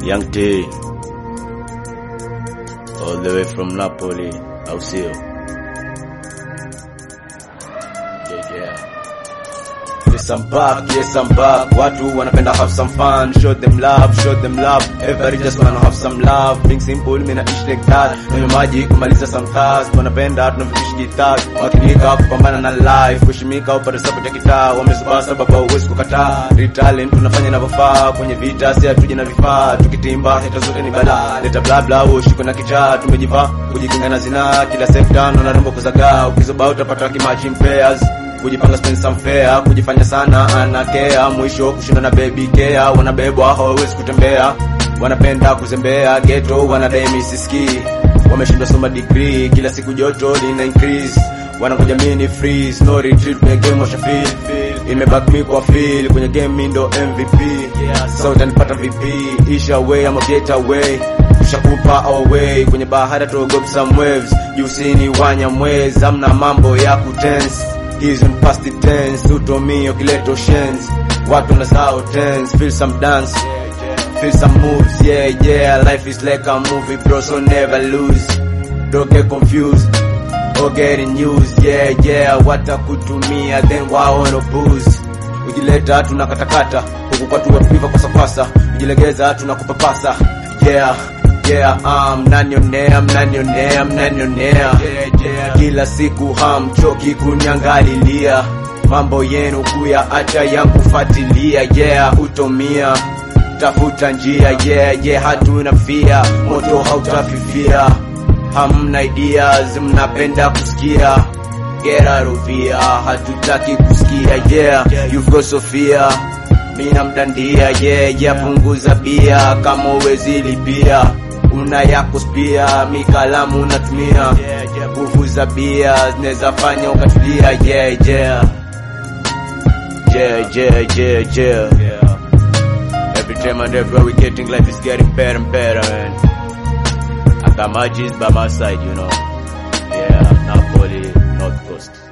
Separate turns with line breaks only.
Young T all the way from Napoli, au sio? Yeah, yeah. Yes, I'm back, yes, I'm back. Watu wanapenda have some fun, show them love, show them love. Everybody just wanna have some love. Being simple, mina ish like that. Kwenye maji kumaliza some task. Wanapenda tunavyoishi gitaa. Wakinika kupambana na life, kushimika upate support ya kitaa. Wamesubaa sababu hauwezi kukataa. Retalent tunafanya inavyofaa. Kwenye vita si hatuje na vifaa. Tukitimba heta zote ni balaa. Leta bla bla, ushiko na kichaa. Tumejivaa kujikinga na zinaa. Kila sekta naona rombo kuzagaa. Ukizoba utapata kimachi pairs kujipanga spend some fair kujifanya sana anakea mwisho kushinda na baby care wanabebwa hawawezi kutembea wanapenda kuzembea ghetto wanadai misisiki wameshindwa soma degree kila siku joto lina increase wanangoja mini freeze no retreat kwenye game washa feel feel imeback me kwa feel kwenye game mi ndo MVP so utanipata VP isha way ama get away tushakupa our way kwenye bahari tuogope some waves jusini wanya mwezi amna mambo ya kutense He's in past the tense, utomio kileto shens Watu na sao tense, feel some dance Feel some moves, yeah, yeah Life is like a movie bro, so never lose Don't get confused or getting used, yeah, yeah Watakutumia, then waono booze Ujileta tunakatakata Huku kwa tuwa tupiva kwa sapasa Ujilegeza tunakupapasa, yeah Yeah, um, mnanionea, mnanionea, mnanionea yeah, yeah. Kila siku hamchoki kuniangalilia Mambo yenu kuya acha yangu fatilia Yeah, utomia Tafuta njia, yeah, yeah, hatuna fia Moto hautafifia Hamna ideas, mnapenda kusikia Gera rovia, hatutaki kusikia Yeah, you've got Sofia Mina mdandia, yeah, yeah, punguza bia Kama uwezi lipia una yako spia mikalamu unatumia nguvu za bia zinaweza fanya ukatulia yeah, yeah. Yeah, yeah, yeah, yeah. Every time and everywhere we getting life is getting better and better man. I got my G's by my side you know yeah Napoli North Coast